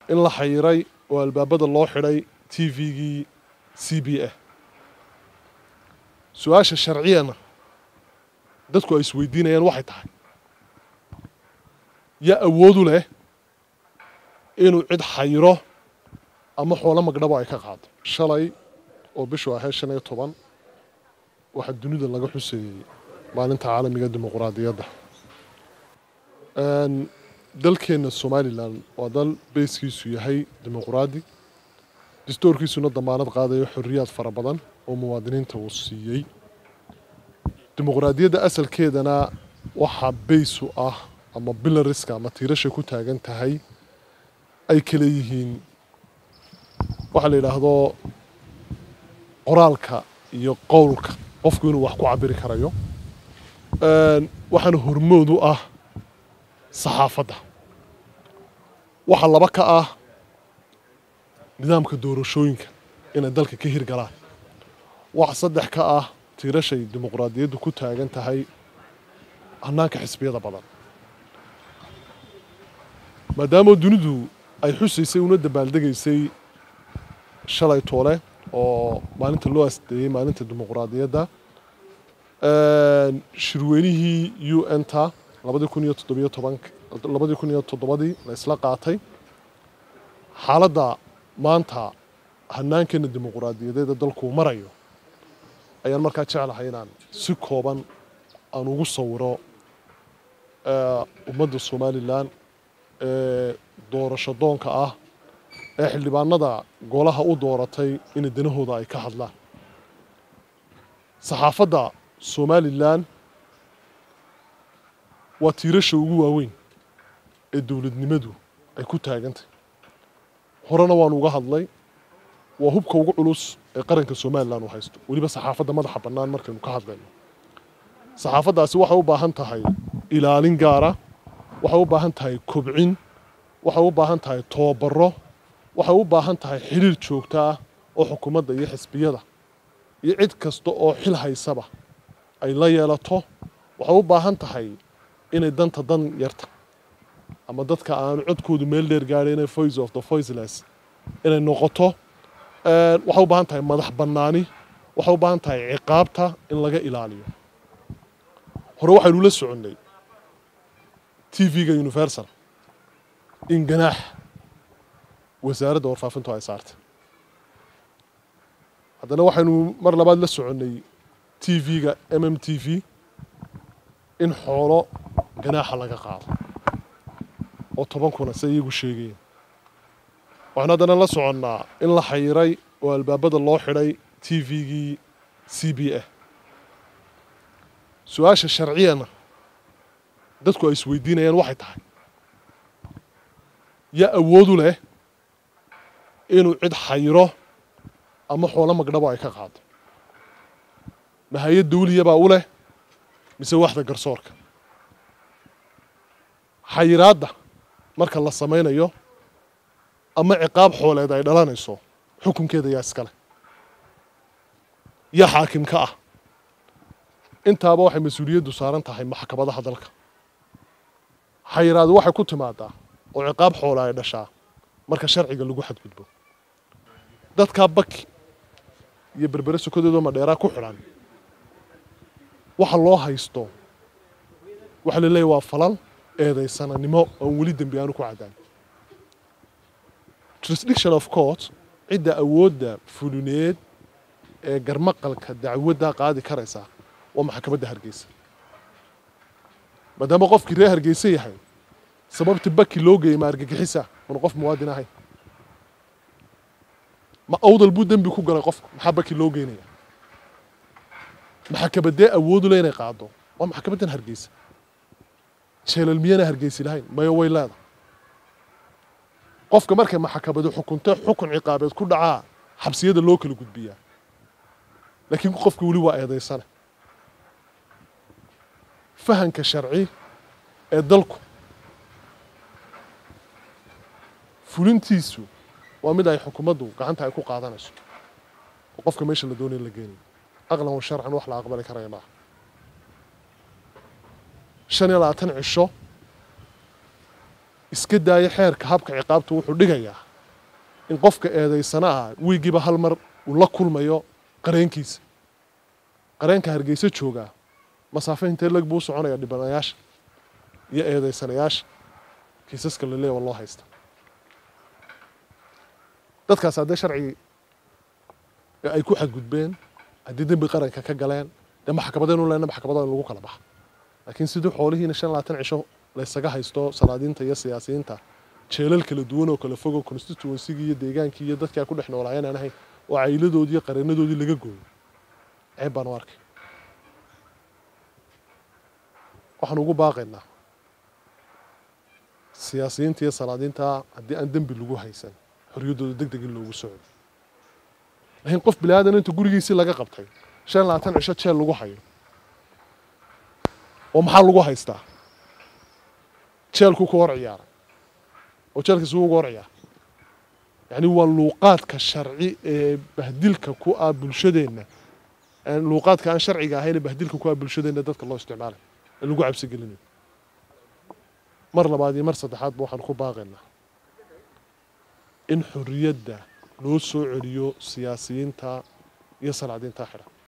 in la xayiray oo albaabada loo xidhay t v-gii c b a su-aasha sharciyana dadku ay isweydiinayaan waxay tahay yaa awoodu leh inuu cid xayiro ama xoolo magdhabo ay ka qaado shalay oo bishu ahayd shan iyo toban waxaa dunida laga xuseeyey maalinta caalamiga dimuquraadiyadda dalkeenna somalilan waa dal beyskiisu yahay dimuquraadi dastoorkiisuna damaanad qaadayo xorriyaad fara badan oo muwaadiniinta uu siiyey dimuquraadiyadda asalkeedana waxaa beysu ah ama bilariska ama tiirashay ku taagan tahay ay kale yihiin waxaa la yidhaahdo qoraalka iyo qowlka qofku inuu wax ku cabiri karayo waxaana hormood u ah saxaafadda waxaa laba ka ah nidaamka doorashooyinka inay dalka ka hirgalaan waxa saddex ka ah tiirashay dimuquraadiyaddu ku taagan tahay hannaanka xisbiyada badan maadaama dunidu ay xusaysay una dabaaldegaysay shalay toole oo maalinta loo asdeeyey maalinta dimuquraadiyadda shirweynihii u n ta labadii kun iyo toddobiyo toban labadii kun iyo toddobadii la isla qaatay xaaladda maanta hannaankeenna dimuquraadiyadeeda dalkuu marayo ayaan markaa jeclahay inaan si kooban aan ugu sawiro ummadda somalilan ee doorasho doonka ah ee xildhibaanada golaha u dooratay inay danahooda ay ka hadlaan saxaafadda somalilan waa tiirasha ugu waaweyn ee dowladnimadu ay ku taagantay horena waanu uga hadlay waa hubka ugu culus ee qaranka somalilan uu haysto weliba saxaafadda madaxa bannaan markaynu ka hadlayno saxaafaddaasi waxay u baahan tahay ilaalin gaara waxay u baahan tahay kobcin waxay u baahan tahay toobaro waxay u baahan tahay xiriir joogto ah oo xukuumadda iyo xisbiyada iyo cid kasta oo xil haysaba ay la yeelato waxay u baahan tahay inay danta dan yarta ama dadka aanu codkoodu meel dheer gaadhayn voice of the voiceless inay noqoto waxay u baahan tahay madax bannaani waxay u baahan tahay ciqaabta in laga ilaaliyo hore waxaynu la soconnay t v-ga universal in ganaax wasaaradda warfaafintu ay saartay haddana waxaynu mar labaad la soconnay t v-ga m m t v in xoolo ganaaxa laga qaado oo toban kuna se iyagu sheegayeen waxaanu haddana la soconnaa in la xayiray oo albaabada loo xidhay t v-gii c b a su-aasha sharciyana dadku ay isweydiinayaan waxay tahay yaa awoodu leh inuu cid xayiro ama xoolo magdhabo ay ka qaado mahayad dawliyabaa u leh mise waxda garsoorka xayiraadda marka la samaynayo ama ciqaab xooleed ay dhalanayso xukunkeeda yaa iskale yaa xaakim ka ah intaaba waxay mas-uuliyaddu saaran tahay maxkamadaha dalka xayiraadu waxay ku timaadaa oo ciqaab xoole ay dhashaa marka sharciga lagu xadgudbo dadkaa baki iyo berbere sokodeedoo madheeraa ku xidhan waxa loo haysto waxa la leeyahy waa falal eedaysananimo oon weli dembi aanu ku caddaan jurisdiction of court cidda awoodda fulineed ee garmaqalka dacwaddaa qaadi karaysa waa maxkamadda hargeysa maadaama qofkii reer hargeysa yahay sababta baki loo geeyey ma argagixisa mana qof muwaadin ahayn ma awdal buu dembi ku galay qofka maxaa baki loo geynaya maxkamadee awoodu le inay qaado waa maxkamaddan hargeysa jeelal miyana hargeysi lahayn maya way leeda qofka markay maxkamadu xukunto xukun ciqaabeed ku dhacaa xabsiyada loo kala gudbiyaa laakiin qofka weli waa eedaysane fahanka sharci ee dalku fulintiisu waa mid ay xukuumaddu gacanta ay ku qaadanayso oo qofka meesha la doonaya la geenayo aqlan wa sharcan wax la aqbali karaya maaha shan iyo labaatan cisho iska daaya xeerka habka ciqaabta wuxuu dhigayaa in qofka eedaysana ah wiigiiba hal mar uu la kulmayo qareenkiisa qareenka hargeysa joogaa masaafo intee leg buu u soconaya dhibanayaasha iyo eedaysanayaasha kiisaska la leeya waa loo haysta dadkaas haddee sharcigii ay ku xadgudbeen haddii dembi qaranka ka galeen dee maxkamadaynu lena maxkamada in lagu kala baxa laakiin sidii xoolihiina shan labaatan cisho laysaga haysto salaadiinta iyo siyaasiyiinta jeelal kala duwan oo kala fogo constituencygii iyo deegaankii iyo dadkii ay ku dhex noolaayeen aan ahayn oo cayladoodii iyo qareenadoodii laga gooyo ceeb baan u arkay waxaan ugu baaqaynaa siyaasiyiinta iyo salaadiinta haddii aan dembi lagu haysan xorriyaddooda deg deg in loogu socdo laakiin qof bini aadan inta gurigiisii laga qabtay shan labaatan cisho jeel lagu hayo oo maxaa lagu haystaa jeelku ku hor ciyaaray oo jeelkiisu uga hor ciyaara yacni waa luuqaadka sharci ee bahdilka ku ah bulshadeenna luuqaadka aan sharciga ahayn ee bahdilka ku ah bulshadeenna dadka loo isticmaalay ee lagu cabsi gelinayo mar labaad iyo mar saddexaadba waxaan ku baaqaynaa in xorriyadda loo soo celiyo siyaasiyiinta iyo salaadiinta xidhan